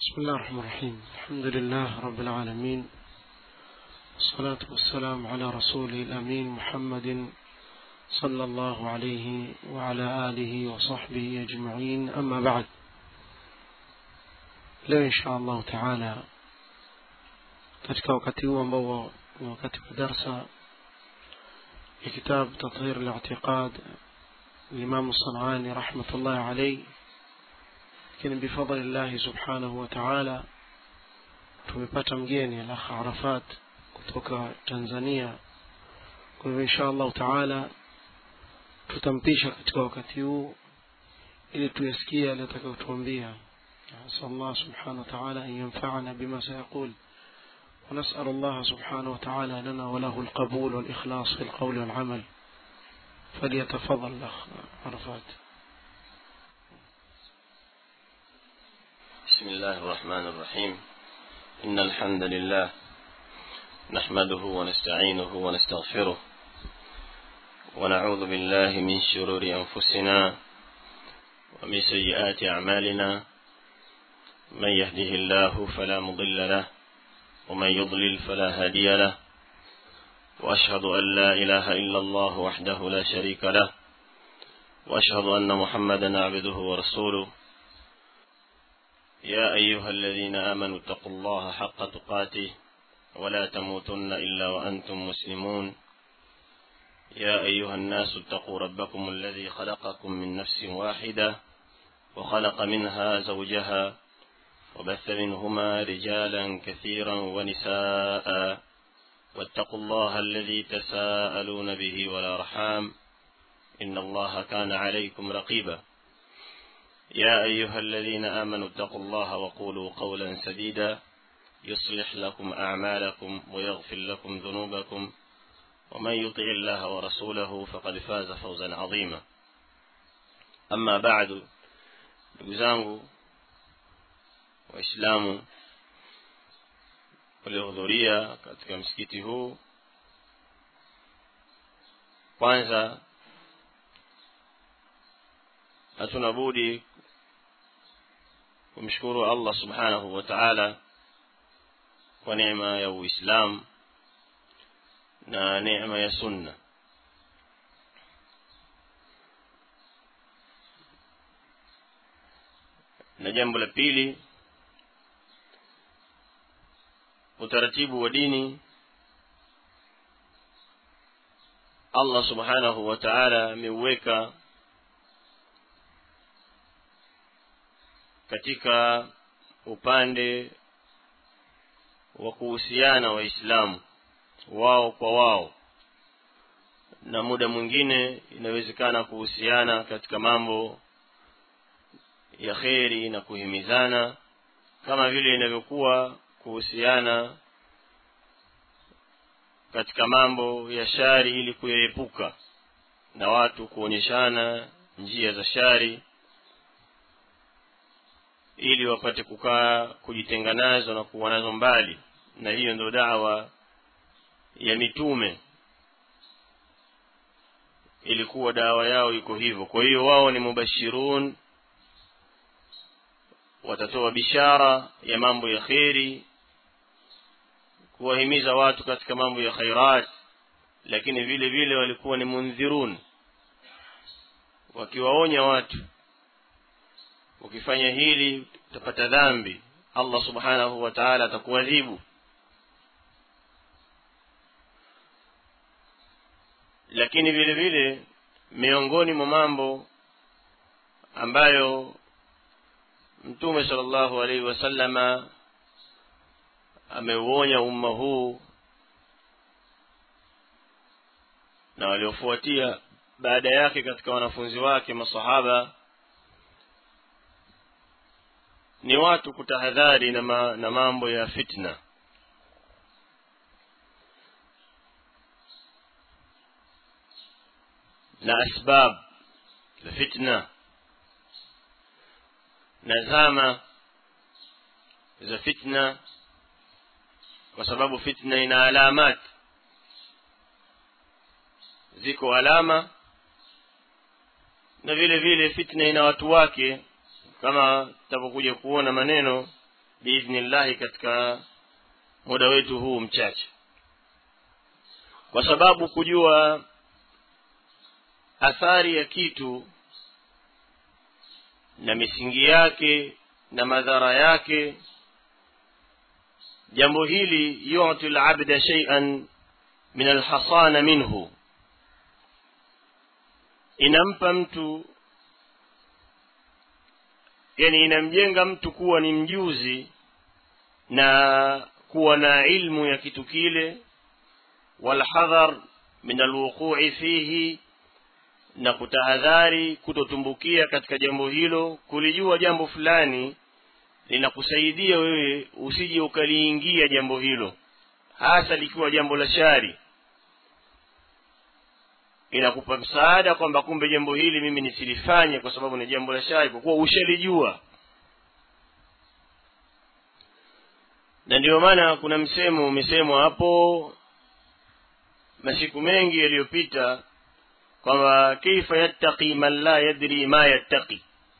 بسم الله الرحمن الرحيم الحمد لله رب العالمين والصلاة والسلام على رسوله الأمين محمد صلى الله عليه وعلى آله وصحبه أجمعين أما بعد leo insha allahu taala katika wakati huu ambao ni wakati wa darsa ya kitab tathir li'tiqad الإمام الصنعاني رحمة الله عليه lakini bifadli llahi subhanahu wa taala tumepata mgeni alakh arafat kutoka tanzania kwa hivyo insha allahu taala tutampisha katika wakati huu ili tuyasikie yale atakayotuambia نسأل الله سبحانه وتعالى أن ينفعنا بما سيقول ونسأل الله سبحانه وتعالى لنا وله القبول والإخلاص في القول والعمل فليتفضل الأخ عرفات بسم الله الرحمن الرحيم إن الحمد لله نحمده ونستعينه ونستغفره ونعوذ بالله من شرور أنفسنا ومن سيئات أعمالنا من يهده الله فلا مضل له ومن يضلل فلا هادي له وأشهد أن لا إله إلا الله وحده لا شريك له وأشهد أن محمدا عبده ورسوله يا أيها الذين آمنوا اتقوا الله حق تقاته ولا تموتن إلا وأنتم مسلمون يا أيها الناس اتقوا ربكم الذي خلقكم من نفس واحدة وخلق منها زوجها وبث منهما رجالا كثيرا ونساء واتقوا الله الذي تساءلون به والأرحام إن الله كان عليكم رقيبا يا أيها الذين آمنوا اتقوا الله وقولوا قولا سديدا يصلح لكم أعمالكم ويغفر لكم ذنوبكم ومن يطع الله ورسوله فقد فاز فوزا عظيما أما بعد نقزانه waislamu waliohudhuria katika msikiti huu kwanza hatuna budi kumshukuru allah subhanahu wa taala kwa neema ya uislamu na neema ya sunna na jambo la pili utaratibu wa dini Allah subhanahu wa ta'ala ameuweka katika upande wa kuhusiana waislamu wao kwa wao na muda mwingine inawezekana kuhusiana katika mambo ya kheri na kuhimizana kama vile inavyokuwa kuhusiana katika mambo ya shari ili kuyaepuka na watu kuonyeshana njia za shari ili wapate kukaa kujitenga nazo na kuwa nazo mbali na hiyo ndio dawa ya mitume ilikuwa dawa yao iko hivyo kwa hiyo wao ni mubashirun watatoa bishara ya mambo ya kheri kuwahimiza watu katika mambo ya khairat lakini vile vile walikuwa ni mundhirun wakiwaonya watu ukifanya hili utapata dhambi Allah subhanahu wa ta'ala atakuadhibu lakini vile vile miongoni mwa mambo ambayo mtume sallallahu alaihi wasallama ameuonya umma huu na waliofuatia baada yake katika wanafunzi wake masahaba ni watu kutahadhari na, ma, na mambo ya fitna na asbab za fitna na zama za fitna kwa sababu fitna ina alamat ziko alama na vile vile fitna ina watu wake kama tutapokuja kuona maneno biidhnillahi katika muda wetu huu mchache kwa sababu kujua athari ya kitu na misingi yake na madhara yake jambo hili yuti labda shay'an min alhasana minhu inampa mtu yani inamjenga mtu kuwa ni mjuzi na kuwa na ilmu ya kitu kile walhadhar min alwuqui fihi na kutahadhari kutotumbukia katika jambo hilo kulijua jambo fulani linakusaidia wewe usije ukaliingia jambo hilo hasa likiwa jambo la shari inakupa msaada kwamba kumbe jambo hili mimi nisilifanye kwa sababu ni jambo la shari kwa kuwa ushalijua na ndiyo maana kuna msemo umesemwa hapo masiku mengi yaliyopita kwamba kaifa yattaqi man la yadri ma yattaqi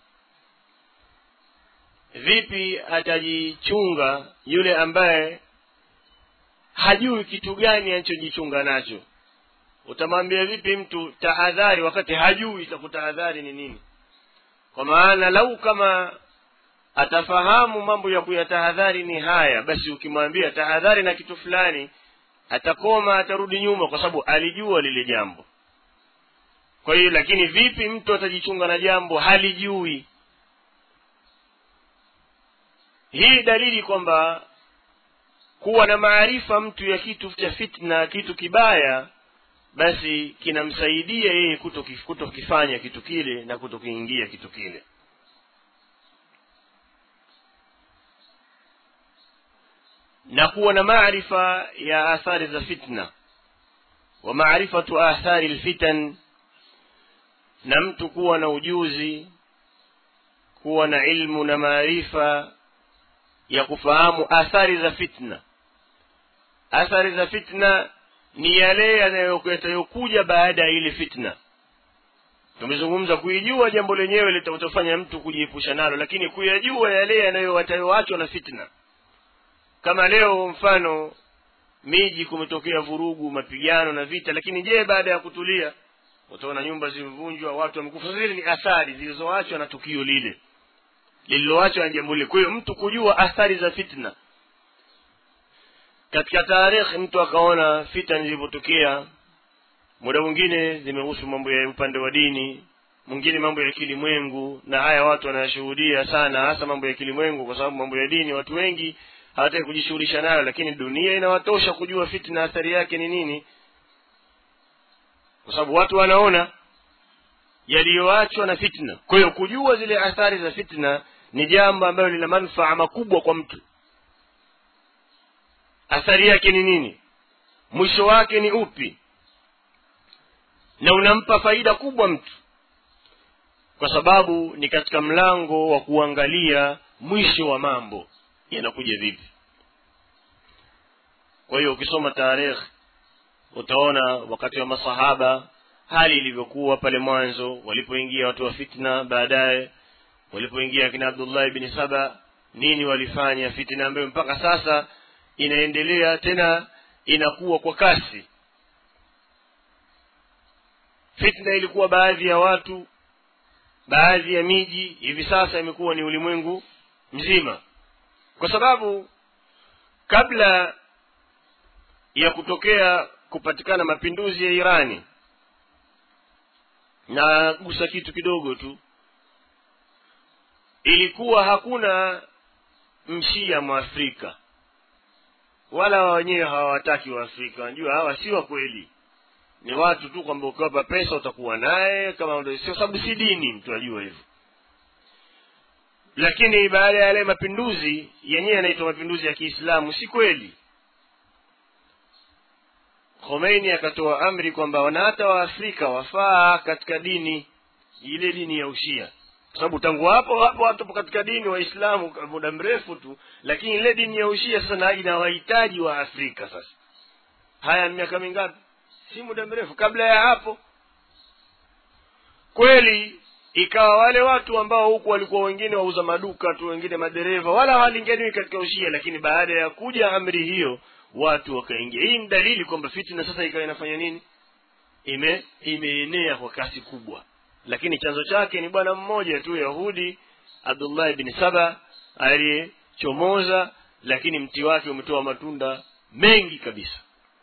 vipi atajichunga yule ambaye hajui kitu gani anachojichunga nacho utamwambia vipi mtu tahadhari wakati hajui itakutahadhari ni nini kwa maana lau kama atafahamu mambo ya kuyatahadhari ni haya basi ukimwambia tahadhari na kitu fulani atakoma atarudi nyuma kwa sababu alijua lile jambo kwa hiyo lakini vipi mtu atajichunga na jambo halijui hii dalili kwamba kuwa na maarifa mtu ya kitu cha fitna kitu kibaya basi kinamsaidia yeye kutokifanya kitu kile na kutokiingia kitu kile na kuwa na maarifa ya athari za fitna wa maarifatu athari lfitan na mtu kuwa na ujuzi kuwa na ilmu na maarifa ya kufahamu athari za fitna athari za fitna ni yale yatayokuja baada ya ile fitna tumezungumza kuijua jambo lenyewe litatofanya mtu kujiepusha nalo lakini kuyajua yale yanayowaachwa na fitna kama leo mfano miji kumetokea vurugu mapigano na vita lakini je baada ya kutulia utaona nyumba zimevunjwa watu wamekufa zile ni athari zilizoachwa na tukio lile lililoachwa na jambo lile kwa hiyo mtu kujua athari za fitna katika tarehe mtu akaona fitna zilivyotokea muda mwingine zimehusu mambo ya upande wa dini mwingine mambo ya kilimwengu na haya watu wanayashuhudia sana hasa mambo ya kilimwengu kwa sababu mambo ya dini watu wengi hawataki kujishughulisha nayo lakini dunia inawatosha kujua fitna athari yake ni nini kwa sababu watu wanaona yaliyoachwa na fitna kwa hiyo kujua zile athari za fitna ni jambo ambalo lina manufaa makubwa kwa mtu athari yake ni nini mwisho wake ni upi na unampa faida kubwa mtu kwa sababu ni katika mlango wa kuangalia mwisho wa mambo yanakuja vipi kwa hiyo ukisoma tarehe utaona wakati wa masahaba hali ilivyokuwa pale mwanzo walipoingia watu wa fitna baadaye walipoingia kina abdullah ibni saba nini walifanya fitna ambayo mpaka sasa inaendelea tena inakuwa kwa kasi fitna ilikuwa baadhi ya watu baadhi ya miji hivi sasa imekuwa ni ulimwengu mzima kwa sababu kabla ya kutokea kupatikana mapinduzi ya irani na gusa kitu kidogo tu ilikuwa hakuna mshia mwafrika wala wenyewe hawawataki waafrika wanajua hawa si wa kweli ni watu tu kwamba ukiwapa pesa utakuwa naye kama sio sababu si dini mtu ajua hivyo lakini baada ya yale mapinduzi yenyewe yanaitwa mapinduzi ya kiislamu si kweli khomeini akatoa amri kwamba na hata waafrika wafaa katika dini ile dini ya ushia kwa sababu tangu hapo hapo watu katika dini waislamu muda mrefu tu lakini ile dini ya ushia sasa na inawahitaji wa afrika sasa haya miaka mingapi si muda mrefu kabla ya hapo kweli ikawa wale watu ambao huku walikuwa wengine wauza maduka tu wengine madereva wala hawalinganiwi katika ushia lakini baada ya kuja amri hiyo watu wakaingia hii ni dalili kwamba fitna sasa ikawa inafanya nini ime imeenea kwa kasi kubwa lakini chanzo chake ni bwana mmoja tu yahudi abdullah bin saba aliyechomoza lakini mti wake umetoa matunda mengi kabisa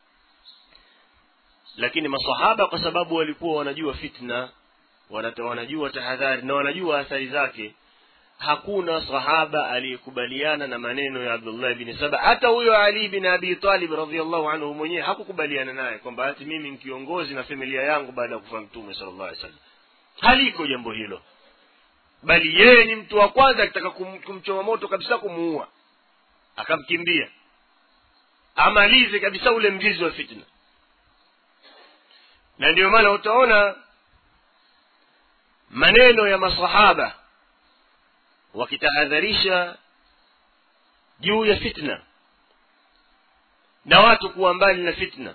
lakini masahaba kwa sababu walikuwa wanajua fitna wanata, wanajua tahadhari na wanajua athari zake hakuna sahaba aliyekubaliana na maneno ya abdullah bin saba hata huyo ali bin abi talib radiallahu anhu mwenyewe hakukubaliana naye kwamba hati mimi ni kiongozi na familia yangu baada ya kufa mtume sala llahu alih wasallam haliko jambo hilo bali yeye ni mtu wa kwanza akitaka kum, kumchoma moto kabisa kumuua akamkimbia amalize kabisa ule mzizi wa fitna na ndio maana utaona maneno ya masahaba wakitahadharisha juu ya fitna na watu kuwa mbali na fitna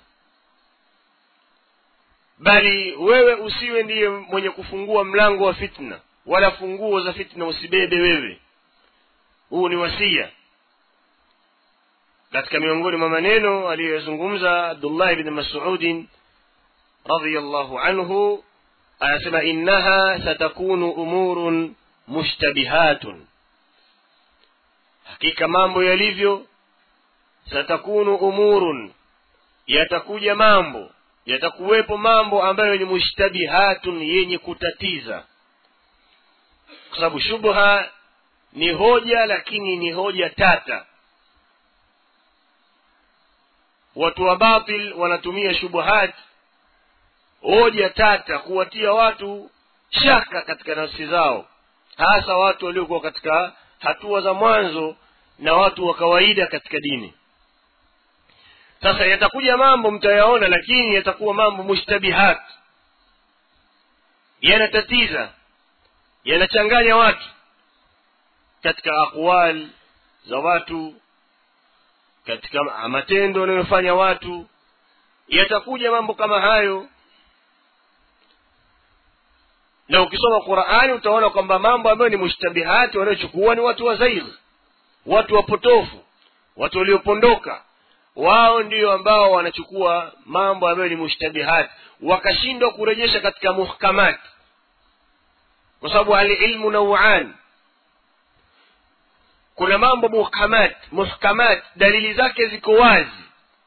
bali wewe usiwe ndiye mwenye kufungua mlango wa fitna wala funguo za fitna usibebe wewe huu ni wasia katika miongoni mwa maneno aliyoyazungumza abdullah bni masudin radiallahu anhu anasema innaha satakunu umurun mushtabihatun hakika mambo yalivyo satakunu umurun yatakuja mambo yatakuwepo mambo ambayo ni mushtabihatun yenye kutatiza kwa sababu shubha ni hoja lakini ni hoja tata watu wa batil wanatumia shubuhat hoja tata kuwatia watu shaka katika nafsi zao hasa watu waliokuwa katika hatua za mwanzo na watu wa kawaida katika dini sasa yatakuja mambo mtayaona lakini yatakuwa mambo mushtabihat yanatatiza yanachanganya watu katika aqwal za watu katika matendo wanayofanya watu yatakuja mambo kama hayo na ukisoma qurani utaona kwamba mambo ambayo ni mushtabihati wanayochukua ni watu wa zair watu wapotofu watu waliopondoka wao ndio ambao wanachukua mambo ambayo ni mushtabihati wakashindwa kurejesha katika muhkamati kwa sababu alilmu nauan kuna mambo muhkamat muhkamat dalili zake ziko wazi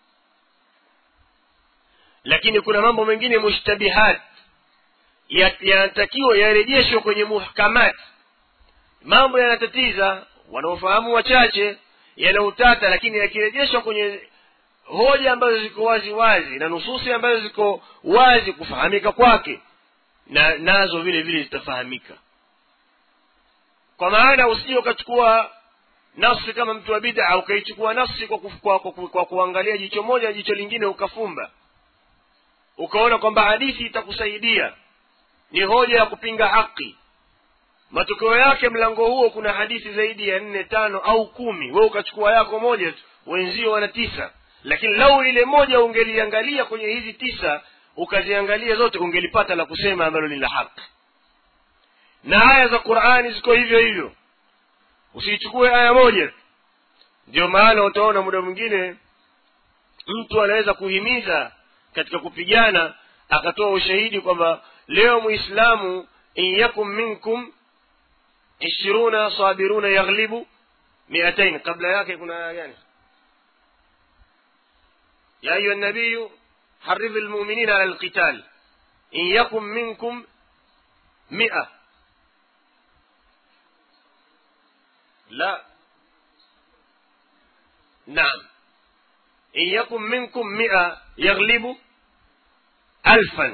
lakini kuna mambo mengine mushtabihat yanatakiwa yarejeshwe kwenye muhkamat mambo yanatatiza wanaofahamu wachache yanautata lakini yakirejeshwa kwenye hoja ambazo ziko wazi wazi na nususi ambazo ziko wazi kufahamika kwake na nazo vile vile zitafahamika kwa maana usije ukachukua nafsi kama mtu wa bid'a ukaichukua nafsi kwa, kuf, kwa, kwa, kwa kuangalia jicho moja jicho lingine ukafumba ukaona kwamba hadithi itakusaidia ni hoja ya kupinga haki matokeo yake mlango huo kuna hadithi zaidi ya nne tano au kumi we ukachukua yako moja tu wenzio wana tisa lakini lau ile moja ungeliangalia kwenye hizi tisa ukaziangalia zote ungelipata la kusema ambalo ni la haki na aya za qurani ziko hivyo hivyo usiichukue aya moja ndio maana utaona muda mwingine mtu anaweza kuhimiza katika kupigana akatoa ushahidi kwamba leo muislamu in yakum minkum ishiruna sabiruna yaghlibu miatain kabla yake kuna aya gani ya ayuha nabiyu حرض المؤمنين على القتال إن يكن منكم مئة لا نعم إن يكن منكم مئة يغلب ألفا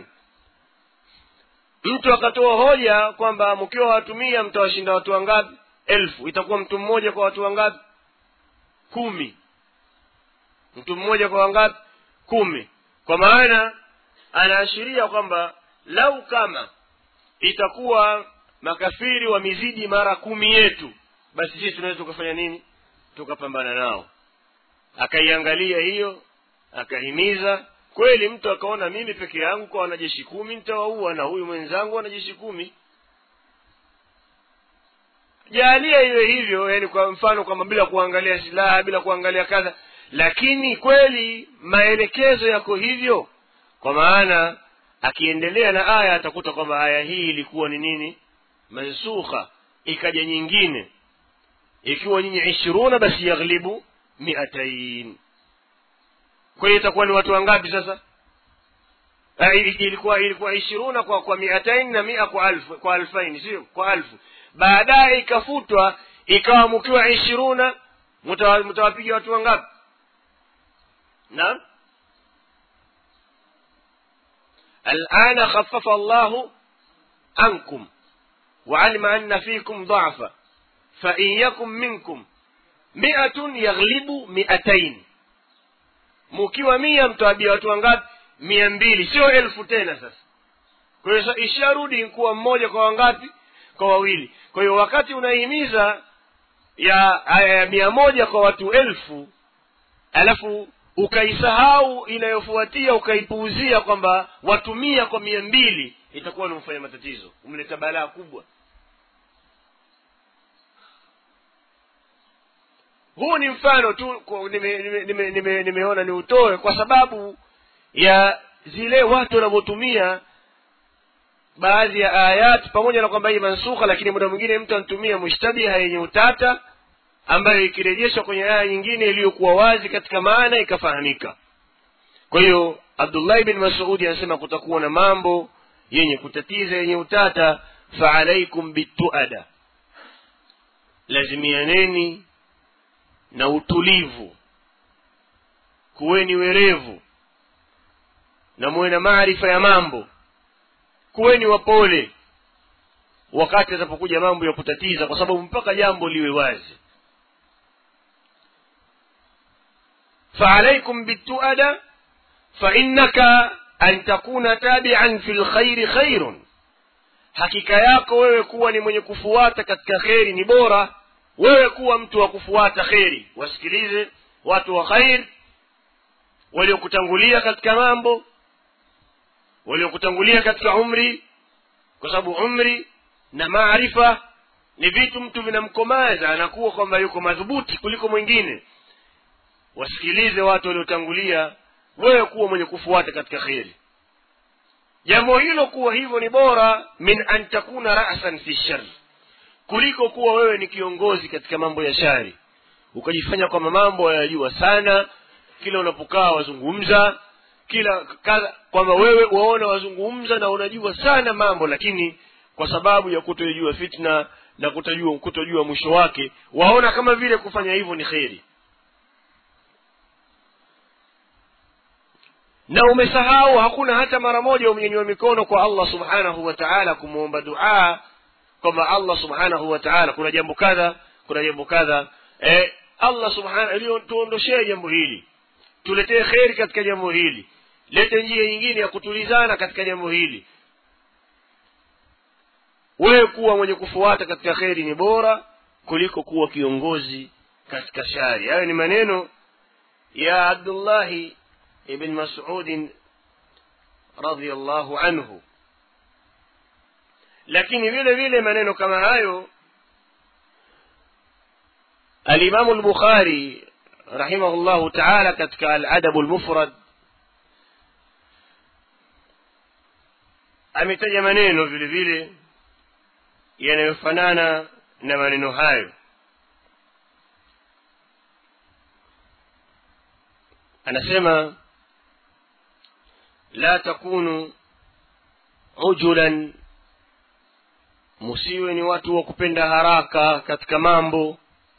mtu akatoa hoja kwamba mkiwa watu mia mtawashinda watu wangapi elfu itakuwa mtu mmoja kwa watu wangapi kumi mtu mmoja kwa wangapi kumi kwa maana anaashiria kwamba lau kama itakuwa makafiri wamezidi mara kumi yetu basi sisi tunaweza tukafanya nini tukapambana nao akaiangalia hiyo akahimiza kweli mtu akaona mimi peke yangu kwa wanajeshi kumi nitawaua na huyu mwenzangu wanajeshi kumi jalia iwe hivyo yani kwa mfano kwamba bila kuangalia silaha bila kuangalia kadha lakini kweli maelekezo yako hivyo kwa maana akiendelea na aya atakuta kwamba aya hii ilikuwa ni nini mansukha ikaja nyingine ikiwa nyinyi ishiruna basi yaghlibu miatain kwa hiyo itakuwa ni watu wangapi sasa Ah, ili- ilikuwa ilikuwa ishiruna kwa kwa miatain na mia kwa alfu kwa alfaini sio kwa alfu baadaye ikafutwa ikawa mkiwa ishiruna mtawa- mtawapiga watu wangapi naam الآن خفف الله عنكم وعلم أن فيكم ضعفا فإن يكن منكم مئة يغلب مئتين mukiwa mia mtawabia watu wangapi mia mbili sio elfu tena sasa kwa hiyo sa- isharudi kuwa mmoja kwa wangapi kwa wawili kwa hiyo wakati unahimiza ya aya ya mia moja kwa watu elfu alafu ukaisahau inayofuatia ukaipuuzia kwamba watu mia kwa mia mbili itakuwa nimfanya matatizo umleta balaa kubwa huu ni mfano tu kwa- nime- nime- nime- nime- nimeona ni utoe kwa sababu ya zile watu wanavyotumia baadhi ya ayat pamoja na kwamba hii mansukha lakini muda mwingine mtu anatumia mushtabiha yenye utata ambayo ikirejeshwa kwenye aya nyingine iliyokuwa wazi katika maana ikafahamika kwa hiyo abdullahi bin masudi anasema kutakuwa na mambo yenye kutatiza yenye utata faalaikum bituada lazimianeni na utulivu kuweni werevu na muwe na maarifa ya mambo kuweni wapole wakati atapokuja mambo ya kutatiza kwa sababu mpaka jambo liwe wazi فعليكم بالتؤدة فإنك أن تكون تابعا في الخير خير hakika yako wewe kuwa ni mwenye kufuata katika kheri ni bora wewe kuwa mtu wa kufuata kheri wasikilize watu wa khair waliokutangulia katika mambo waliokutangulia katika umri kwa sababu umri na maarifa ni vitu mtu vinamkomaza anakuwa kwamba yuko madhubuti kuliko mwingine wasikilize watu waliotangulia wewe kuwa mwenye kufuata katika kheri jambo hilo kuwa hivyo ni bora min an takuna rasan fi shari kuliko kuwa wewe ni kiongozi katika mambo ya shari ukajifanya kwamba mambo yayajua sana kila unapokaa wazungumza kila kadha kwamba wewe waona wazungumza na unajua sana mambo lakini kwa sababu ya kutojua fitna na kutojua kutojua mwisho wake waona kama vile kufanya hivyo ni kheri na umesahau hakuna hata mara moja umenyanyua mikono kwa allah subhanahu wa taala kumwomba duaa kwamba allah subhanahu wa taala kuna jambo kadha kuna jambo kadha eh, allah subhanahu tuondoshee jambo hili tuletee kheri katika jambo hili lete njia nyingine ya kutulizana katika jambo hili wewe kuwa mwenye kufuata katika kheri ni bora kuliko kuwa kiongozi katika shari hayo ni maneno ya abdullahi ibn masudin radiallahu anhu lakini vile vile maneno kama hayo alimamu lbukhari rahimahullahu taala katika aladabu lmufrad ametaja maneno vile vile yanayofanana na maneno hayo anasema la takunu ujulan musiwe ni watu wa kupenda haraka katika mambo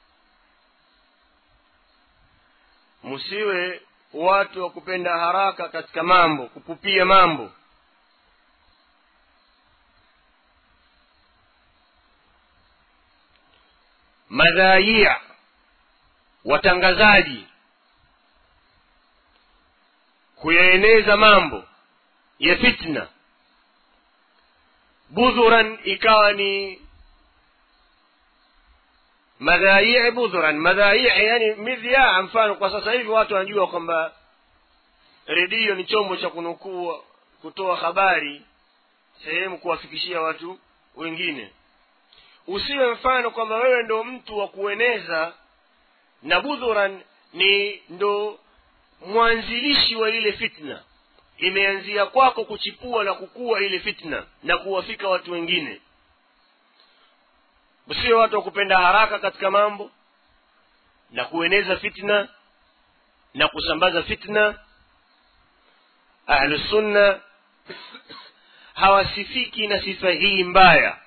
musiwe watu wa kupenda haraka katika mambo kupupia mambo madhaia watangazaji kuyaeneza mambo ya fitna budhuran ikawa ni madhaii budhuran madhaii yani midhyaa mfano kwa sasa hivi watu wanajua kwamba redio ni chombo cha kunukuu kutoa habari sehemu kuwafikishia watu wengine usiwe mfano kwamba wewe ndo mtu wa kueneza na budhuran ni ndo mwanzilishi wa ile fitna imeanzia kwako kuchipua na kukua ile fitna na kuwafika watu wengine usiwe watu wa kupenda haraka katika mambo na kueneza fitna na kusambaza fitna ahlusunna hawasifiki na sifa hii mbaya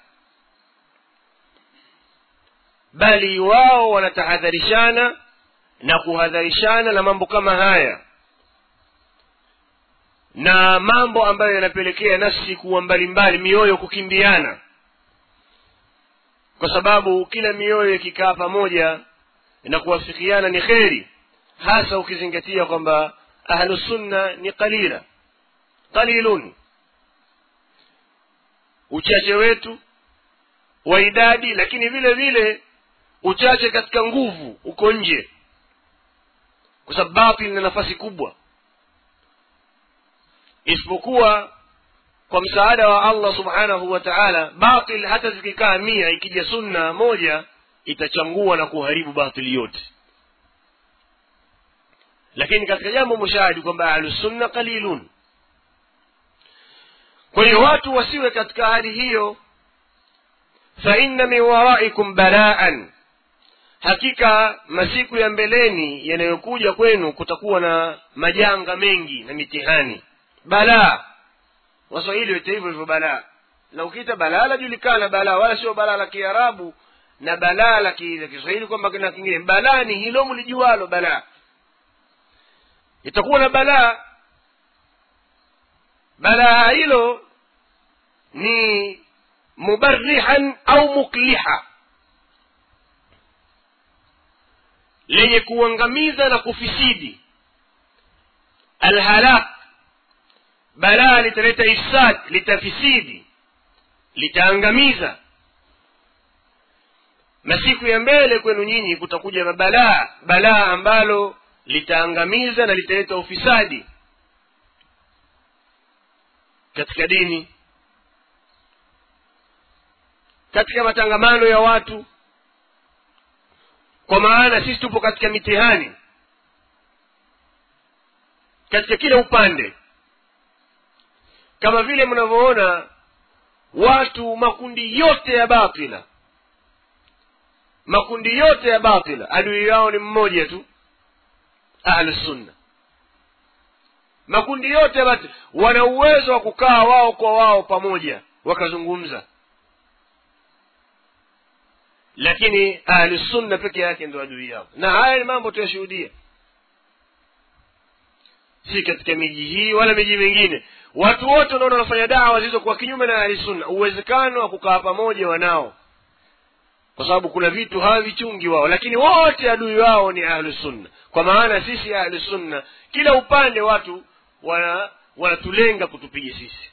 bali wao wanatahadharishana na kuhadharishana na mambo kama haya na mambo ambayo yanapelekea nafsi kuwa mbalimbali mioyo kukimbiana kwa sababu kila mioyo ikikaa pamoja na kuwafikiana ni kheri hasa ukizingatia kwamba ahlusunna ni qalila qalilun uchache wetu wa idadi lakini vile vile uchache katika nguvu uko nje kwa sababu batil na nafasi kubwa isipokuwa kwa msaada wa allah subhanahu wa taala batil hata zikikaa mia ikija sunna moja itachangua na kuharibu batili yote lakini katika jambo mushahidi kwamba ahlusunna qalilun kwa hiyo watu wasiwe katika hali hiyo fainna min waraikum balaan hakika masiku ya mbeleni yanayokuja kwenu kutakuwa na majanga mengi na mitihani balaa waswahili wete hivyo hivyo balaa na ukiita balaa lajulikana balaa wala sio balaa la kiarabu na balaa la kiswahili kwamba na kingine balaa ni hilo mlijualo balaa itakuwa na balaa balaa hilo ni mubarrihan au mukliha lenye kuangamiza na kufisidi alhalak balaa litaleta ifsad litafisidi litaangamiza masiku ya mbele kwenu nyinyi kutakuja na balaa balaa ambalo litaangamiza na litaleta ufisadi katika dini katika matangamano ya watu kwa maana sisi tupo katika mitihani katika kila upande kama vile mnavyoona watu makundi yote ya batila makundi yote ya batila adui yao ni mmoja tu ahlusunna makundi yote ya batila wana uwezo wa kukaa wao kwa wao pamoja wakazungumza lakini ahlusunna peke yake ndo adui yao na haya ni mambo tuyashuhudia si katika miji hii wala miji mingine watu wote unaona wanafanya dawa zilizokuwa kinyume na ahlusunna uwezekano wa kukaa pamoja wanao kwa sababu kuna vitu hawavichungi wao lakini wote adui wao ni ahlusunna kwa maana sisi ahlusunna kila upande watu wana wanatulenga kutupiga sisi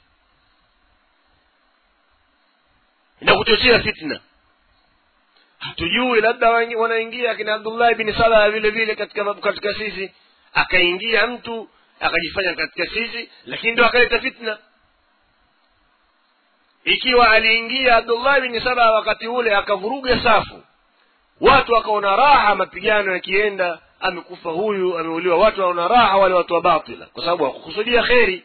na kuchochea fitna hatujui labda wanaingia akina abdullahi bin saba vile vile katika katika sisi akaingia mtu akajifanya katika sisi lakini ndo akaleta fitna ikiwa aliingia abdullahi bin saba wakati ule akavuruga safu watu wakaona raha mapigano yakienda amekufa huyu ameuliwa watu waona raha wale watu wa batila kwa sababu hawakukusudia kheri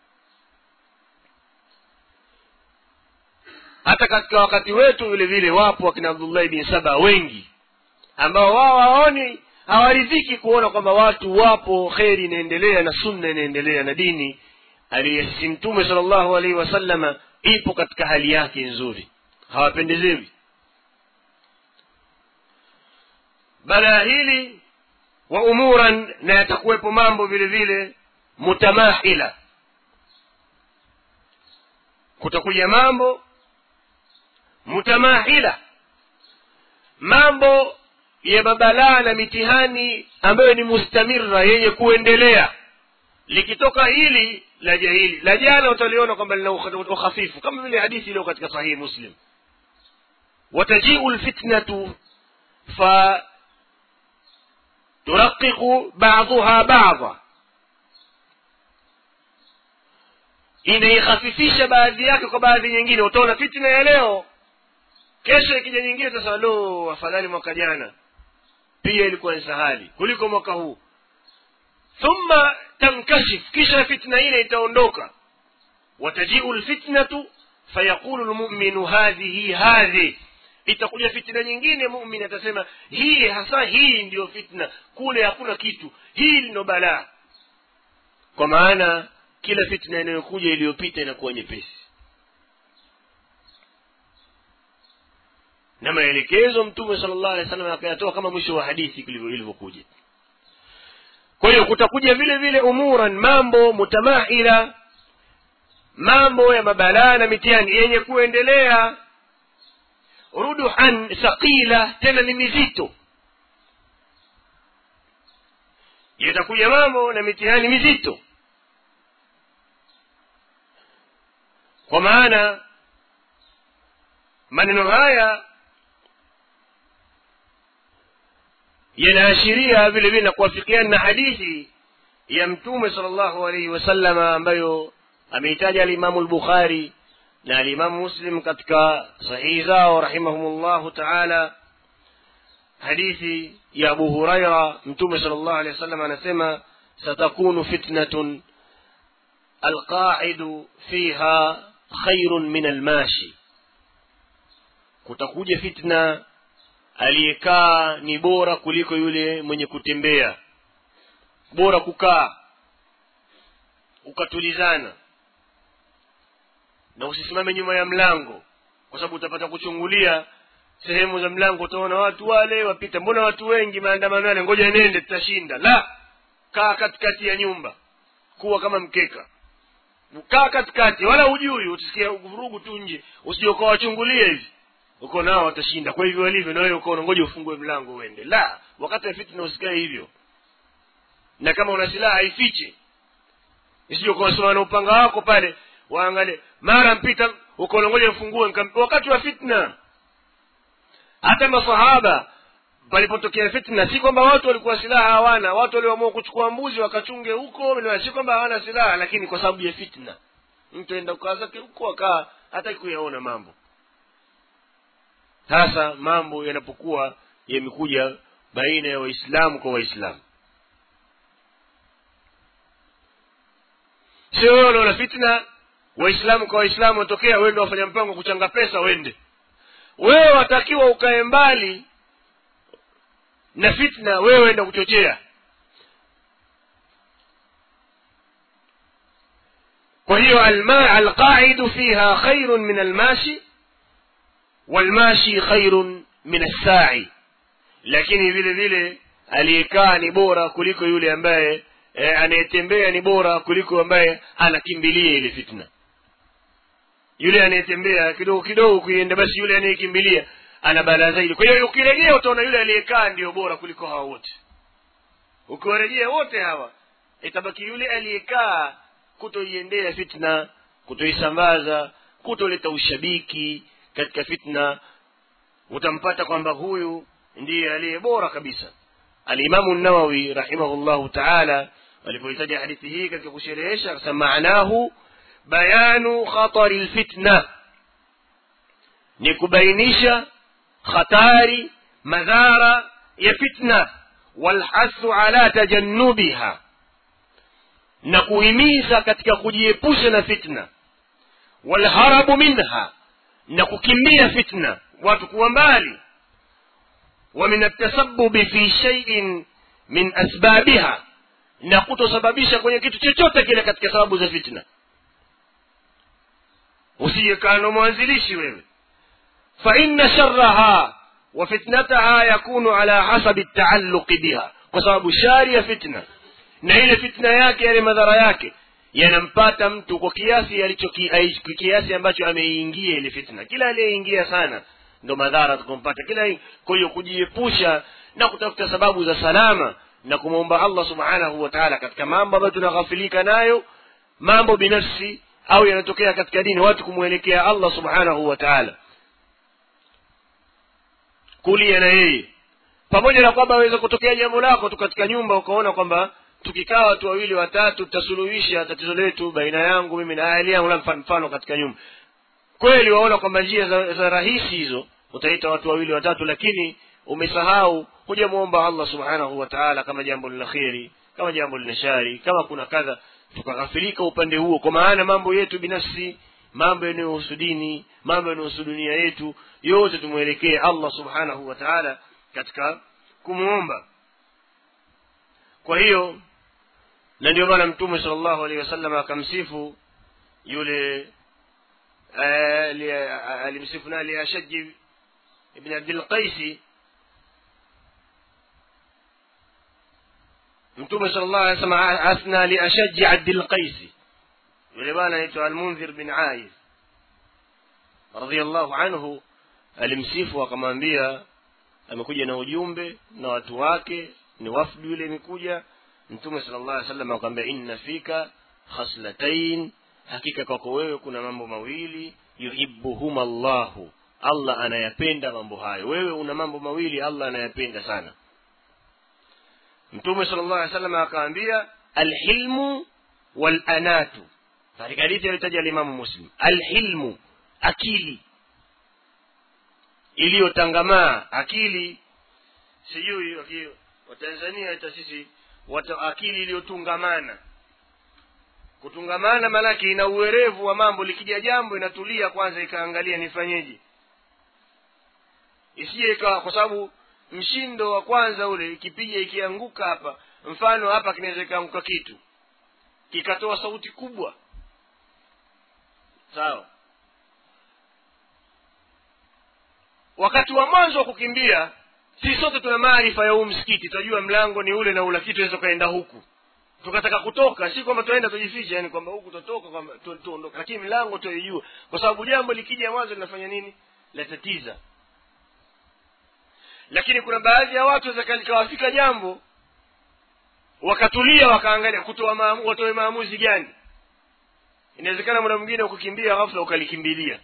hata katika wakati wetu vile vile wapo wakina abdullahi bin saba wengi ambao wao hawaoni hawaridhiki kuona kwamba watu wapo kheri inaendelea na sunna inaendelea na dini aliyesisi mtume sala llahu alaihi wasallama ipo katika hali yake nzuri hawapendezewi balaa hili wa umuran na yatakuwepo mambo vile vile mutamahila kutakuja mambo mutamahila mambo ya mabalaa na mitihani ambayo ni mustamira yenye kuendelea likitoka hili la jahili la jana utaliona kwamba lina ukhafifu kama vile hadithi iliyo katika sahihi muslim watajiu lfitnatu fa turaqiqu baduha bada inaihafifisha baadhi yake kwa baadhi nyingine utaona fitna ya leo kesho ikija nyingine utasema lo afadhali mwaka jana pia ilikuwa ni sahali kuliko mwaka huu thumma tankashif kisha fitna ile itaondoka watajiu lfitnatu fayaqulu lmuminu hadhihi hadhi itakuja fitna nyingine mumin atasema hii hasa hii ndiyo fitna kule hakuna kitu hii ndo balaa kwa maana kila fitna inayokuja iliyopita inakuwa nyepesi na maelekezo mtume sala llahu alehi wa sallam akayatoa kama mwisho wa hadithi ilivyokuja kwa hiyo kutakuja vile vile umuran mambo mutamaila mambo ya mabalaa na mitihani yenye kuendelea ruduhan thaqila tena ni mizito yatakuja mambo na mitihani mizito kwa maana maneno haya yanaashiria vile vile na kuwafikiana na hadithi ya mtume sala llahu alaihi wasallama ambayo ameitaja alimamu lbukhari na alimamu muslim katika sahihi zao rahimahumullahu taala hadithi ya abu huraira mtume sala llahu alehi wasallam anasema satakunu fitnatun alqaidu fiha khairun min almashi kutakuja fitna aliyekaa ni bora kuliko yule mwenye kutembea bora kukaa ukatulizana na usisimame nyuma ya mlango kwa sababu utapata kuchungulia sehemu za mlango utaona watu wale wapita mbona watu wengi maandamano yale ngoja nende tutashinda la kaa katikati ya nyumba kuwa kama mkeka kaa katikati wala hujui utasikia vurugu tu nje usije ukawachungulia hivi uko nao watashinda kwa hivyo walivyo na wewe ukaona ngoja ufungue mlango uende la wakati wa fitna usikae hivyo na kama una silaha ifiche isije ukawasimama na upanga wako pale waangalie mara mpita ukaona ngoja mfungue wakati wa fitna hata masahaba palipotokea fitna si kwamba watu walikuwa silaha hawana watu walioamua kuchukua mbuzi wakachunge huko si kwamba hawana silaha lakini kwa sababu ya fitna mtu aenda ukaa zake huko akaa hataki kuyaona mambo sasa mambo yanapokuwa yamekuja baina ya waislamu kwa waislamu sio wewe unaona fitna waislamu kwa waislamu watokea wende wafanya mpango kuchanga pesa wende wewe watakiwa ukae mbali na fitna wewe enda kuchochea kwa hiyo alqaidu fiha khairun min almashi walmashi khairun min assai lakini vile vile aliyekaa ni bora kuliko yule ambaye e, anayetembea ni bora kuliko ambaye anakimbilia ile fitna yule anayetembea kidogo kidogo kuienda basi yule anayekimbilia ana balaa zaidi kwa hiyo ukirejea utaona yule aliyekaa ndio bora kuliko hawa wote ukiwarejea wote hawa itabaki yule aliyekaa kutoiendea fitna kutoisambaza kutoleta ushabiki katika fitna utampata kwamba huyu ndiye aliye bora kabisa alimamu nawawi rahimahullahu taala alipohitaja hadithi hii katika kusherehesha akasema maanahu bayanu khatari lfitna ni kubainisha khatari madhara ya fitna walhasu ala tajannubiha na kuhimiza katika kujiepusha na fitna walharabu minha na kukimbia fitna watu kuwa mbali wa min atasabubi fi shaiin min asbabiha na kutosababisha kwenye kitu chochote kile katika sababu za fitna usijekaa na mwanzilishi wewe faina sharaha wa fitnataha yakunu ala hasabi taalluqi biha kwa sababu shari ya fitna na ile fitna yake yale madhara yake yanampata mtu kwa kiasi alicho kiasi ambacho ameingia ile fitna kila aliyeingia sana ndo madhara tukumpata kila kwa hiyo kujiepusha na kutafuta sababu za salama na kumwomba allah subhanahu wa taala katika mambo ambayo tunaghafilika nayo mambo binafsi au yanatokea katika dini watu kumwelekea allah subhanahu wa taala kulia na yeye pamoja na kwamba aweza kutokea jambo lako tu katika nyumba ukaona kwamba tukikaa watu wawili watatu tutasuluhisha tatizo letu baina yangu mimi na hali yangu la mfano katika nyumba kweli waona kwamba njia za, za rahisi hizo utaita watu wawili watatu lakini umesahau hujamwomba allah subhanahu wa taala kama jambo lina kheri kama jambo lina shari kama kuna kadha tukaghafirika upande huo kwa maana mambo yetu binafsi mambo yanayohusu dini mambo yanayohusu dunia yetu yote tumwelekee allah subhanahu wa taala katika kumwomba kwa hiyo na ndio maana mtume sala llahu alehi wasallam akamsifu yule alimsifu na liashaji ibn abdilqaisi mtume sala llahu alih wasallam athna liashaji abdilqaisi yule bwana anaitwa almundhir bin aiz radiallahu anhu alimsifu akamwambia amekuja na ujumbe na watu wake ni wafdu yule imekuja mtume sala llah alih wasallam akamwambia inna fika khaslatain hakika kwako wewe kuna mambo mawili yuhibuhuma llahu allah anayapenda mambo hayo wewe una mambo mawili allah anayapenda sana mtume sala llah alih wasallam akaambia alhilmu walanatu katika hadithi aliyotaja alimamu muslim alhilmu akili iliyotangamaa akili sijui watanzania hata sisi wata akili iliyotungamana kutungamana maanake ina uwerevu wa mambo likija jambo inatulia kwanza ikaangalia nifanyeje isije ikawa kwa sababu mshindo wa kwanza ule ikipiga ikianguka hapa mfano hapa kinaweza ikaanguka kitu kikatoa sauti kubwa sawa wakati wa mwanzo wa kukimbia si sote tuna maarifa ya huu msikiti tunajua mlango ni ule na ula kitu aweza ukaenda huku tukataka kutoka si kwamba tuenda tujificha yani kwamba huku tutoka kwamba tuondoka lakini milango tuijua kwa sababu jambo likija mwanzo linafanya nini latatiza lakini kuna baadhi ya watu likawafika jambo wakatulia wakaangalia kutoa maamu, watoe maamuzi gani inawezekana muda mwingine ukukimbia ghafla ukalikimbilia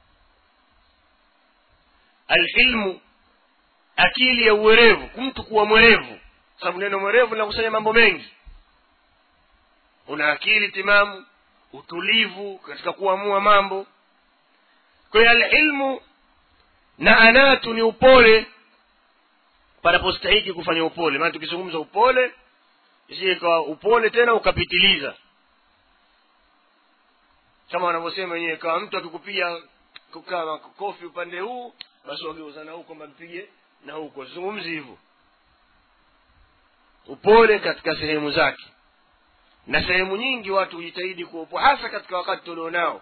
alhilmu akili ya uwerevu mtu kuwa mwerevu sababu neno mwerevu linakusanya mambo mengi una akili timamu utulivu katika kuamua mambo kwa hiyo alilmu na anatu ni upole panapostahiki kufanya upole maana tukizungumza upole isije ikawa upole tena ukapitiliza kama wanavyosema wenyewe kama mtu akikupiga kama kofi upande huu basi wageuzana huu kwamba mpige na huko zungumzi hivyo upole katika sehemu zake na sehemu nyingi watu hujitahidi kuwa upole hasa katika wakati tulionao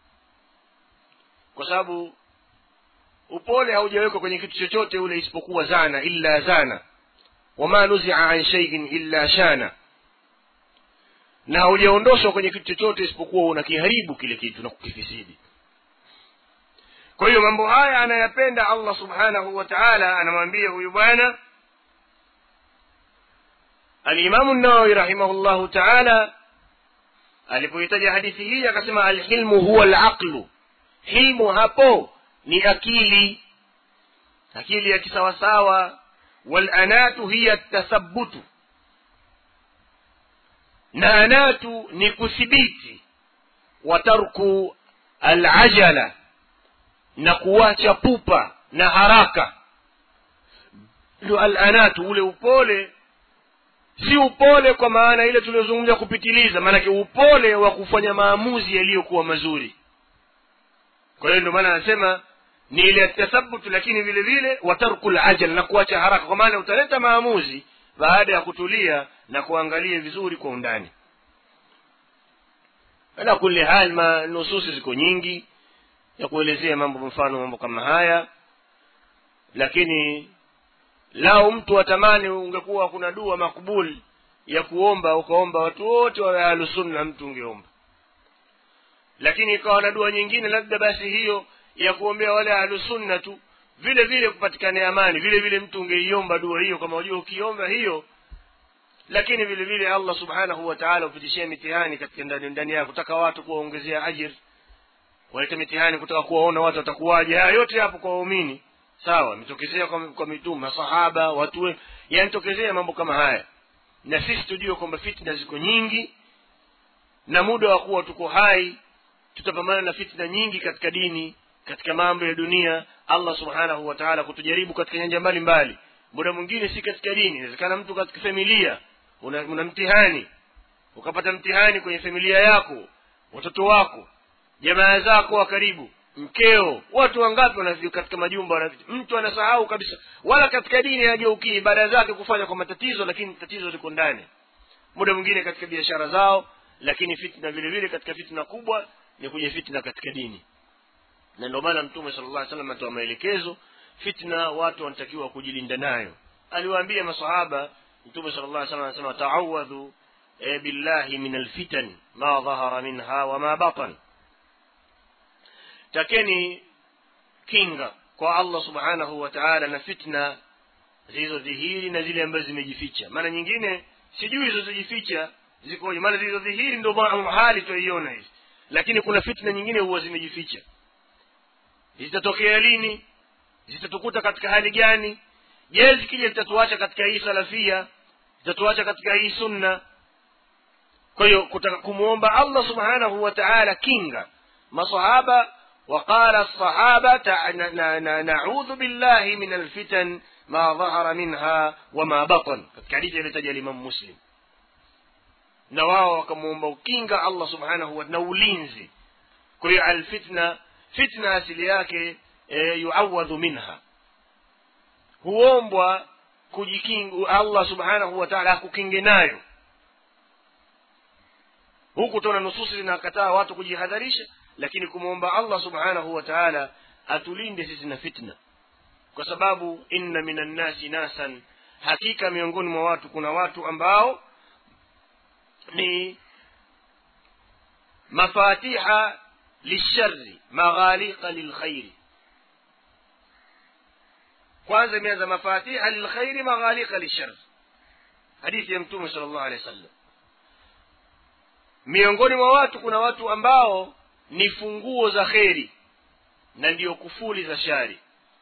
kwa sababu upole haujawekwa kwenye kitu chochote ule isipokuwa zana illa zana wama nuzia an shaiin illa shana na haujaondoshwa kwenye kitu chochote isipokuwa unakiharibu kile kitu na kukifisidi kwa hiyo mambo haya anayapenda allah subhanahu wa taala anamwambia huyu bwana alimamu nawawi rahimahullahu taala alipohitaja hadithi hii akasema alhilmu huwa alaqlu hilmu hapo ni akili akili ya kisawasawa walanatu hiya tathabutu na anatu ni kuthibiti wa tarku alajala na kuwacha pupa na haraka ndio alanatu ule upole si upole kwa maana ile tuliyozungumza kupitiliza maanake upole wa kufanya maamuzi yaliyokuwa mazuri kwa hiyo ndio maana anasema ni ile tathabutu lakini vile vile watarku lajal na kuacha haraka kwa maana utaleta maamuzi baada ya kutulia na kuangalia vizuri kwa undani ala kuli hal ma nususi ziko nyingi ya kuelezea mambo mfano mambo kama haya lakini lao mtu atamani ungekuwa kuna dua makbul ya kuomba ukaomba watu wote wawe ahlusunna mtu ungeomba lakini ikawa na dua nyingine labda basi hiyo ya kuombea wale ahlusunna tu vile vile kupatikane amani vile vile mtu ungeiomba dua hiyo kama unajua ukiomba hiyo lakini vile vile allah subhanahu wa taala upitishie mitihani katika ndani ndani yako kutaka watu kuwaongezea ajir walete mitihani kutaka kuwaona watu watakuwaje haya yote hapo kwa waumini sawa imetokezea kwa, kwa mitume masahaba watu yanitokezea mambo kama haya na sisi tujue kwamba fitna ziko nyingi na muda wa kuwa tuko hai tutapambana na fitna nyingi katika dini katika mambo ya dunia allah subhanahu wa taala kutujaribu katika nyanja mbalimbali muda mwingine si katika dini inawezekana mtu katika familia una, una mtihani ukapata mtihani kwenye familia yako watoto wako jamaa zako wa karibu mkeo watu wangapi wanafika katika majumba wanafika mtu anasahau kabisa wala katika dini hajaukii ibada zake kufanya kwa matatizo lakini tatizo liko ndani muda mwingine katika biashara zao lakini fitna vile vile katika fitna kubwa ni kwenye fitna katika dini na ndio maana mtume sala llah salam atoa maelekezo fitna watu wanatakiwa kujilinda nayo aliwaambia masahaba mtume sala llah salam anasema taawadhu e, billahi min alfitan ma dhahara minha wama batan takeni kinga kwa allah subhanahu wa taala na fitna zilizodhihiri na zile ambazo zimejificha maana nyingine sijui zilizojificha zikoje maana zilizodhihiri ndo hali twaiona hizi lakini kuna fitna nyingine huwa zimejificha zitatokea lini zitatukuta katika hali gani je zikija zitatuacha katika hii salafia zitatuacha katika hii sunna kwa hiyo kutaka kumwomba allah subhanahu wa taala kinga masahaba وقال الصحابة نعوذ بالله من الفتن ما ظهر منها وما بطن كحديث يلتجى الإمام مسلم na wao wakamwomba ukinga allah subhanahu wa na ulinzi kwa hiyo alfitna fitna asili yake e, yuawadhu minha huombwa kujikinga allah subhanahu wa taala akukinge nayo huku tuna nususi zinakataa watu kujihadharisha lakini kumwomba allah subhanahu wa taala atulinde sisi na fitna kwa sababu inna minan nasi nasan hakika miongoni mwa watu kuna watu ambao ni mafatiha lishari maghaliqa lilkhairi kwanza imeanza mafatiha lilkhairi maghaliqa lishari hadithi ya mtume sala llahu alehi wa sallam miongoni mwa watu kuna watu ambao ni funguo za kheri na ndiyo kufuli za shari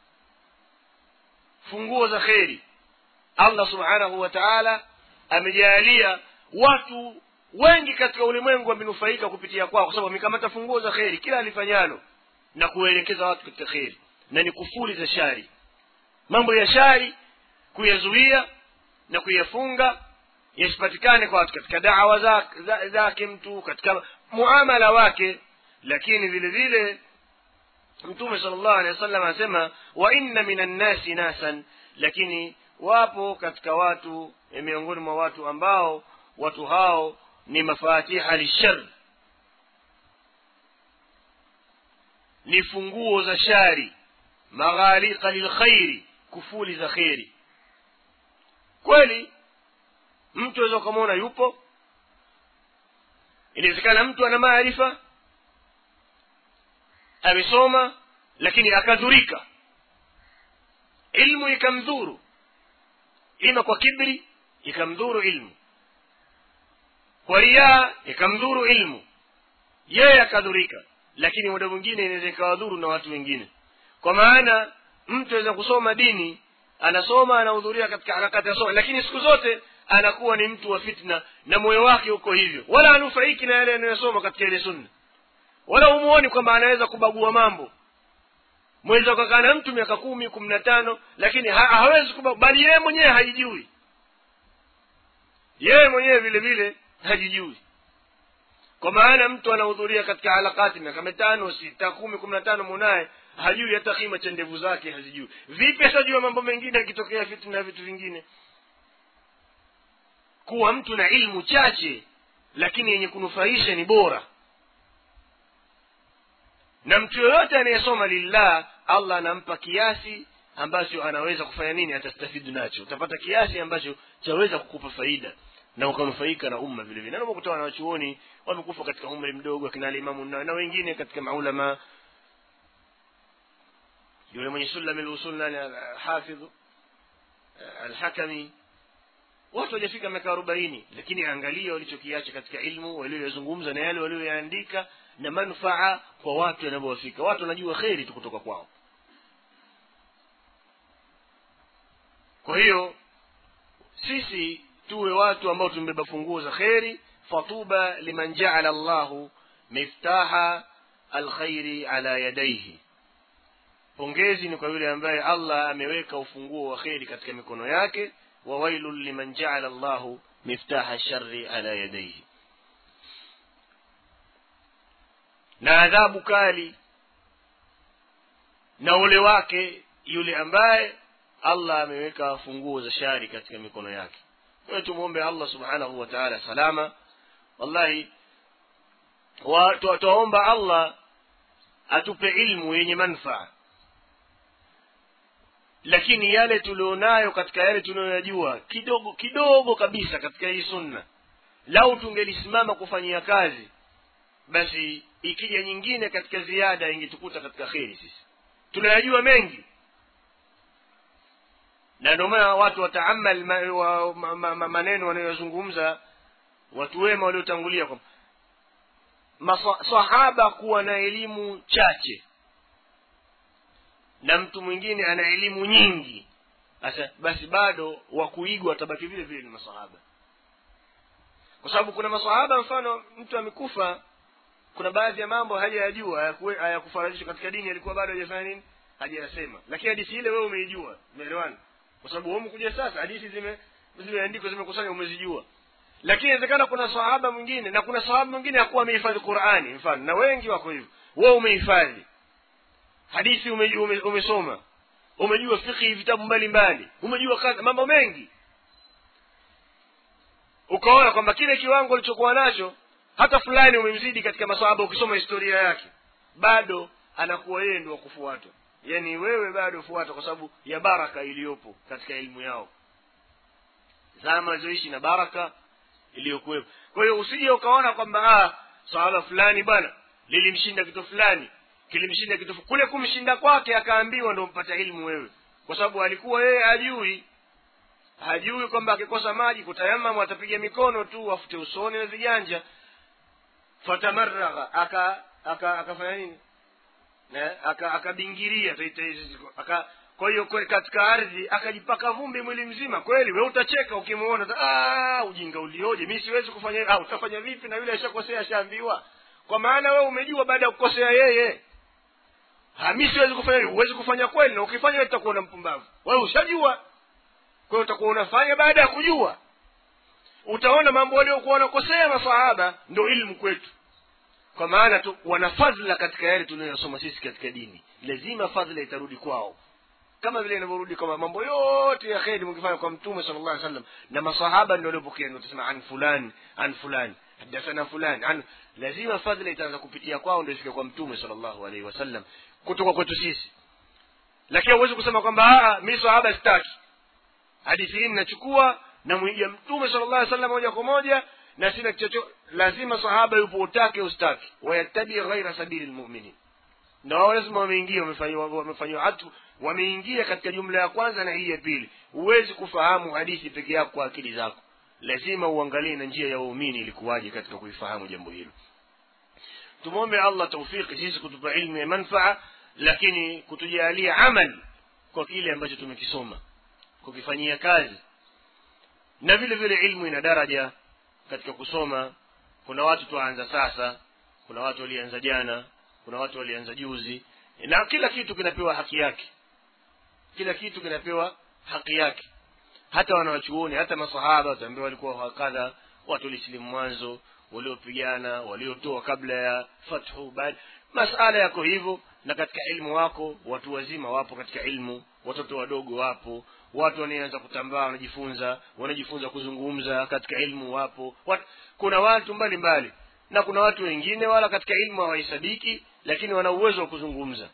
funguo za kheri allah subhanahu wa taala amejaalia watu wengi katika ulimwengu wamenufaika kupitia kwao kwa sababu wamekamata funguo za kheri kila alifanyalo na kuwaelekeza watu katika kheri na ni kufuli za shari mambo ya shari kuyazuia na kuyafunga yasipatikane kwa watu katika dawa zake za, za mtu katika muamala wake lakini vile vile mtume sala llahu alehi wa sallam anasema wa inna min annasi nasan lakini wapo katika watu miongoni mwa watu ambao watu hao ni mafatiha lishar ni funguo za shari maghaliqa lilkhairi kufuli za kheri kweli mtu aweza ukamwona yupo inawezekana mtu ana maarifa amesoma lakini akadhurika ilmu ikamdhuru ima kwa kibri ikamdhuru ilmu kwa riaa ikamdhuru ilmu yeye akadhurika lakini muda mwingine inaweza ikawadhuru na watu wengine kwa maana mtu aweza kusoma dini anasoma anahudhuria katika harakati ya soma lakini siku zote anakuwa ni mtu wa fitna na moyo wake uko hivyo wala anufaiki na yale anayosoma katika ile sunna wala humuoni kwamba anaweza kubagua mambo mweza ukakaa na mtu miaka kumi kumi na tano lakini ha hawezi kubagua bali yeye mwenyewe haijui yeye mwenyewe vile vile hajijui kwa maana mtu anahudhuria katika halakati miaka mitano sita kumi kumi na tano munaye hajui hata kima cha ndevu zake hazijui vipi atajua mambo mengine akitokea fitna na vitu vingine kuwa mtu na ilmu chache lakini yenye kunufaisha ni bora na mtu yoyote anayesoma lillah allah anampa kiasi ambacho anaweza kufanya nini atastafidu nacho utapata kiasi ambacho chaweza kukupa faida na ukanufaika na umma vile vile nakutoa na wachuoni wamekufa katika umri mdogo akina alimamu na, na wengine katika maulama yule mwenye sulami lusul nani hafidhu alhakami watu wajafika miaka arobaini lakini angalia walichokiacha katika ilmu walioyazungumza na yale walioyaandika na manufaa kwa watu yanavyowafika watu wanajua kheri tu kutoka kwao kwa hiyo sisi tuwe watu ambao tumebeba funguo za kheri fatuba liman jaala llahu miftaha alkhairi ala yadaihi pongezi ni kwa yule ambaye allah ameweka ufunguo wa kheri katika mikono yake wa wailun liman jaala llahu miftaha shari ala yadaihi na adhabu kali na ule wake yule ambaye allah ameweka funguo za shari katika mikono yake kwa hiyo tumwombe allah subhanahu wa taala salama wallahi wa- twa- twaomba allah atupe ilmu yenye manfaa lakini yale tulionayo katika yale tunayoyajua kidogo kidogo kabisa katika hii sunna lau tungelisimama kufanyia kazi basi ikija nyingine katika ziada ingetukuta katika kheri sisi tunayajua mengi na ndio maana watu wataamal ma, wa, ma, ma, ma, maneno wanayozungumza watu wema waliotangulia kwamba masahaba kuwa na elimu chache na mtu mwingine ana elimu nyingi sasa basi bado wa kuigwa watabaki vile vile ni masahaba kwa sababu kuna masahaba mfano mtu amekufa kuna baadhi ya mambo hajayajua hayakuwe- hayakufaradishwa katika dini alikuwa bado hajafanya nini hajayasema lakini hadithi ile wewe umeijua umeelewana kwa sababu wewe umekuja sasa hadithi zime zimeandikwa zimekusanya umezijua lakini inawezekana kuna sahaba mwingine na kuna sahaba mwingine hakuwa amehifadhi qurani mfano na wengi wako hivyo wewe umehifadhi hadithi ume, ume, umesoma umejua fikhi vitabu mbalimbali umejua kazi mambo mengi ukaona kwamba kile kiwango ulichokuwa nacho hata fulani umemzidi katika masahaba ukisoma historia yake bado anakuwa yeye ndio wakufuatwa yaani wewe bado fuata kwa sababu ya baraka iliyopo katika elimu yao zama walizoishi na baraka iliyokuwepo kwa hiyo usije ukaona kwamba ah sahaba fulani bwana lilimshinda kitu fulani kilimshinda kitu fu- kule kumshinda kwake akaambiwa ndo mpata ilmu wewe kwa sababu alikuwa yeye hajui hajui kwamba akikosa maji kutayamamu atapiga mikono tu afute usoni na viganja fatamaragha aka aka akafanya nini Na, aka akabingiria taita hizi ziko- aka kwa hiyo kwe- katika ardhi akajipaka vumbi mwili mzima kweli we utacheka ukimuona ta- "Ah, ujinga ulioje mi siwezi kufanya hivi." ah, utafanya vipi na yule ashakosea ashaambiwa kwa maana wewe umejua baada ya kukosea yeye Ha, mi siwezi kufanya hivi huwezi kufanya kweli na ukifanya wewe utakuwa na mpumbavu wewe ushajua kwa hiyo utakuwa unafanya baada ya kujua utaona mambo waliokuwa wanakosea masahaba ndo ilmu kwetu kwa maana tu wana fadhila katika yale tunayosoma sisi katika dini lazima fadhila itarudi kwao kama vile inavyorudi kwamba mambo yote ya kheri mkifanya kwa mtume sala llah sallam na masahaba ndio waliopokea ndio tusema an fulani an fulani hadathana fulani an lazima fadhila itaanza kupitia kwao ndio ifike kwa mtume sala llahu alaihi wasallam kutoka kwetu sisi lakini huwezi kusema kwamba "Ah, mi sahaba sitaki hadithi hii ninachukua namwiga mtume sala llah sallam moja kwa moja na sina chocho lazima sahaba yupo utake ustaki wayattabi ghaira sabili lmuminin na wao lazima wameingia wamefanyiwa wamefanyiwa hatu wameingia katika jumla ya kwanza na hii ya pili huwezi kufahamu hadithi peke yako kwa akili zako lazima uangalie na njia ya waumini ilikuwaje katika kuifahamu jambo hilo tumwombe allah taufiki sisi kutupa ilmu ya manfaa lakini kutujalia amal kwa kile ambacho tumekisoma kukifanyia kazi na vile vile ilmu ina daraja katika kusoma kuna watu twaanza sasa kuna watu walianza jana kuna watu walianza juzi na kila kitu kinapewa haki yake kila kitu kinapewa haki yake hata wanawachuoni hata masahaba wataambiwa walikuwa hakadha watu walisilimu mwanzo waliopigana waliotoa kabla ya fathu baada masala yako hivyo na katika ilmu wako watu wazima wapo katika ilmu watoto wadogo wapo watu wanaanza kutambaa wanajifunza wanajifunza kuzungumza katika ilmu wapo Wat, kuna watu mbalimbali mbali. na kuna watu wengine wala katika ilmu hawahesabiki lakini wana uwezo wa kuzungumza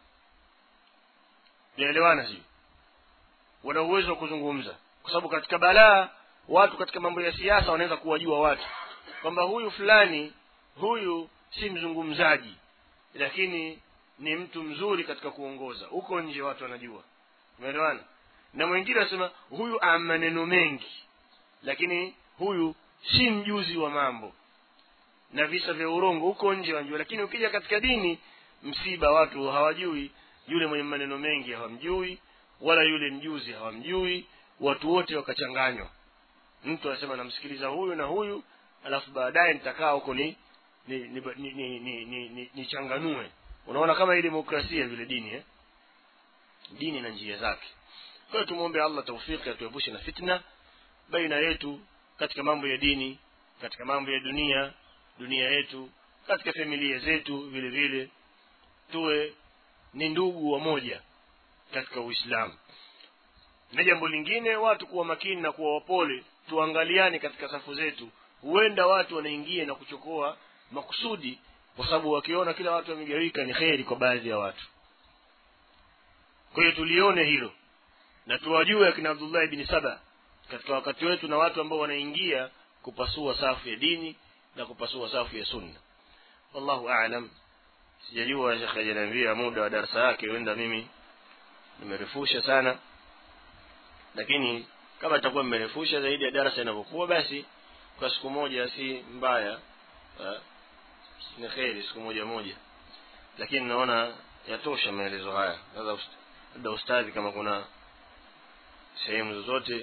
naelewana sio wana uwezo wa kuzungumza kwa sababu katika balaa watu katika mambo ya siasa wanaweza kuwajua watu kwamba huyu fulani huyu si mzungumzaji lakini ni mtu mzuri katika kuongoza huko nje watu wanajua umeelewana na mwingine anasema huyu ana maneno mengi lakini huyu si mjuzi wa mambo na visa vya urongo huko nje wanajua lakini ukija katika dini msiba watu hawajui yule mwenye maneno mengi hawamjui wala yule mjuzi hawamjui watu wote wakachanganywa mtu anasema namsikiliza huyu na huyu alafu baadaye nitakaa huko ni ni ni, ni, ni, ni, ni, ni, ni changanue unaona kama hii demokrasia vile dini eh? dini na njia zake kwa hiyo tumwombe allah taufiki atuepushe na fitna baina yetu katika mambo ya dini katika mambo ya dunia dunia yetu katika familia zetu vile vile tuwe ni ndugu wamoja katika uislamu na jambo lingine watu kuwa makini na kuwa wapole tuangaliane katika safu zetu huenda watu wanaingia na kuchokoa makusudi kwa sababu wakiona kila watu wamegawika ni kheri kwa baadhi ya watu kwa hiyo tulione hilo na tuwajue akina abdullah ibni saba katika wakati wetu na watu ambao wanaingia kupasua safu ya dini na kupasua safu ya sunna wallahu alam sijajua shekhe ajaniambia muda wa darasa yake huenda mimi nimerefusha sana lakini kama itakuwa mmerefusha zaidi ya darasa inavyokuwa basi kwa siku moja si mbaya ha? ni kheri siku moja moja lakini naona yatosha maelezo haya sasa labda ustadhi kama kuna sehemu zozote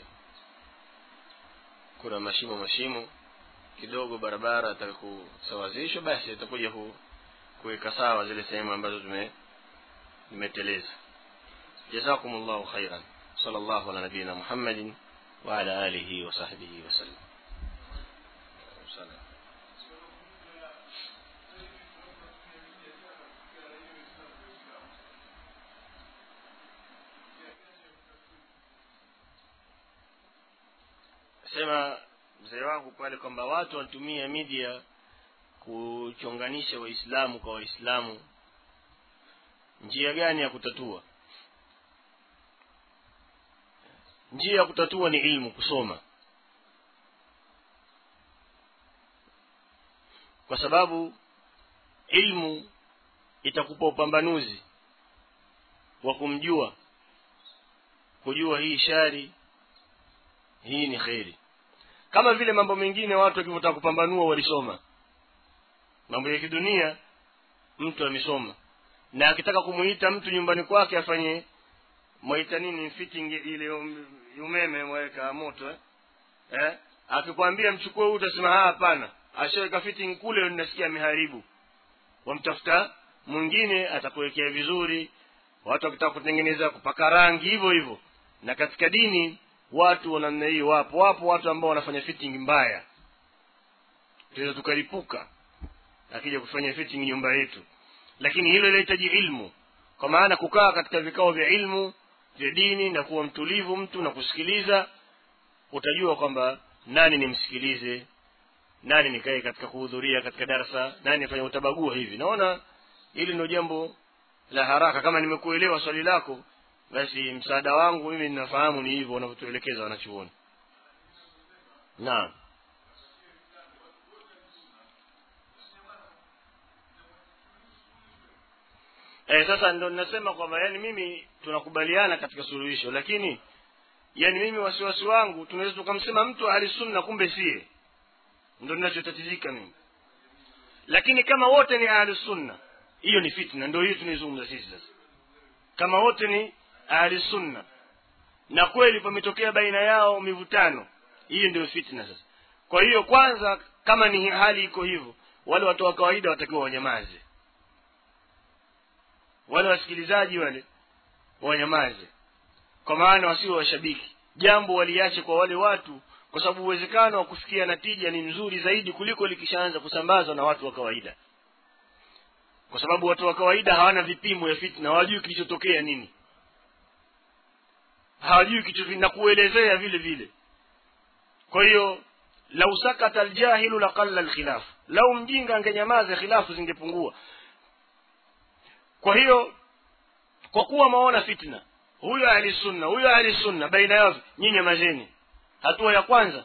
kuna mashimo mashimo kidogo barabara ataka kusawazishwa basi atakuja ku, kuweka sawa zile sehemu ambazo tume zimeteleza jazakumullahu khairan صلى الله على نبينا محمد وعلى آله وصحبه وسلم sema mzee wangu pale kwamba watu wanatumia media kuchonganisha waislamu kwa waislamu njia gani ya kutatua njia ya kutatua ni ilmu kusoma kwa sababu ilmu itakupa upambanuzi wa kumjua kujua hii shari hii ni kheri kama vile mambo mengine watu wakivyotaka kupambanua walisoma mambo ya kidunia mtu amesoma na akitaka kumuita mtu nyumbani kwake afanye mwaita nini fitting ile umeme mwaweka moto eh? eh? akikwambia mchukue huu utasema hapana ashaweka fitting kule ninasikia ameharibu wamtafuta mwingine atakuwekea vizuri watu wakitaka kutengeneza kupaka rangi hivyo hivyo na katika dini watu wa namna hii wapo wapo watu ambao wanafanya fitting mbaya tunaweza tukalipuka akija kufanya fitting nyumba yetu lakini hilo linahitaji ilmu kwa maana kukaa katika vikao vya ilmu vya dini na kuwa mtulivu mtu na kusikiliza utajua kwamba nani nimsikilize nani nikae katika kuhudhuria katika darasa nani nifanye utabagua hivi naona hili ndio jambo la haraka kama nimekuelewa swali lako basi msaada wangu mimi ninafahamu ni hivyo wanavyotuelekeza wanachuoni naam eh, sasa ndo ninasema kwamba yani mimi tunakubaliana katika suluhisho lakini yani mimi wasiwasi wangu tunaweza tukamsema mtu ahli sunna kumbe sie ndo ninachotatizika mimi lakini kama wote ni ahli sunna hiyo ni fitna ndio hiyo tunaizungumza sisi sasa kama wote ni ahli sunna na kweli pametokea baina yao mivutano hiyo ndio fitna sasa kwa hiyo kwanza kama ni hali iko hivyo wale watu wa kawaida watakiwa wanyamaze wale wasikilizaji wale wanyamaze kwa maana wasiwe washabiki jambo waliache kwa wale watu kwa sababu uwezekano wa kufikia natija ni mzuri zaidi kuliko likishaanza kusambazwa na watu wa kawaida kwa sababu watu wa kawaida hawana vipimo ya fitna hawajui kilichotokea nini hawajui kitu na kuelezea vile vile kwa hiyo lau sakata aljahilu laqalla alkhilaf lau mjinga angenyamaza khilafu zingepungua kwa hiyo kwa kuwa maona fitna huyo ahli sunna huyo ahli sunna baina yao nyinyi nyamazeni hatua ya kwanza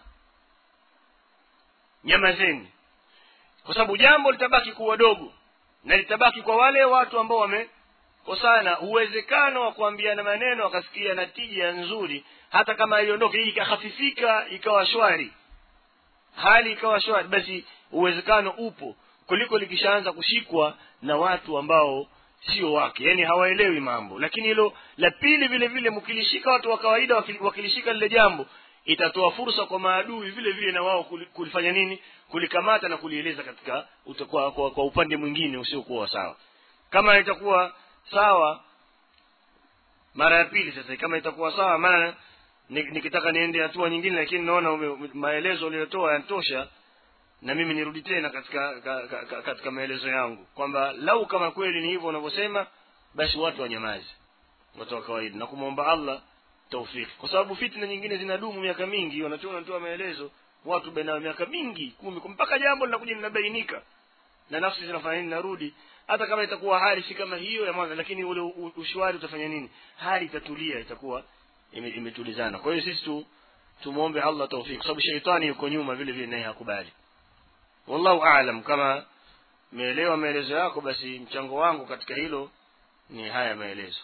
nyamazeni kwa sababu jambo litabaki kuwa dogo na litabaki kwa wale watu ambao wamekosana uwezekano wa kuambiana maneno wakasikia natija nzuri hata kama iliondoka hii ikahafifika ikawa shwari hali ikawa shwari basi uwezekano upo kuliko likishaanza kushikwa na watu ambao sio wake yani hawaelewi mambo lakini hilo la pili vile vile mkilishika watu wa kawaida wakilishika lile jambo itatoa fursa kwa maadui vile vile na wao kulifanya nini kulikamata na kulieleza katika utakuwa kwa, kwa, upande mwingine usiokuwa sawa kama itakuwa sawa mara ya pili sasa kama itakuwa sawa maana ni- nikitaka niende hatua nyingine lakini naona ume- ume- maelezo uliyotoa yanatosha na mimi nirudi tena katika ka, ka, ka, katika maelezo yangu kwamba lau kama kweli ni hivyo unavyosema basi watu wanyamaze watu wa kawaida na kumwomba allah taufiki kwa sababu fitna nyingine zinadumu miaka mingi wanachoona natoa maelezo watu baina miaka mingi kumi mpaka jambo linakuja linabainika na nafsi zinafanya nini narudi hata kama itakuwa hali si kama hiyo ya mwanzo lakini ule u- ushwari utafanya nini hali itatulia itakuwa ime- imetulizana kwa hiyo sisi tu tumwombe allah taufiki kwa sababu sheitani yuko nyuma vile vile naye hakubali wallahu aalam kama meelewa maelezo yako basi mchango wangu katika hilo ni haya maelezo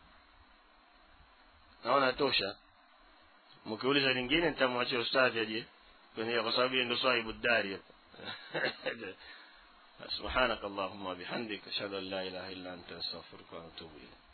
naona tosha mkiuliza lingine nitamwachia ustadhi aje kwenye kwa sababu yeye ndo sahibu dari hapa سبحانك اللهم وبحمدك أشهد أن لا إله إلا أنت أستغفرك وأتوب إليك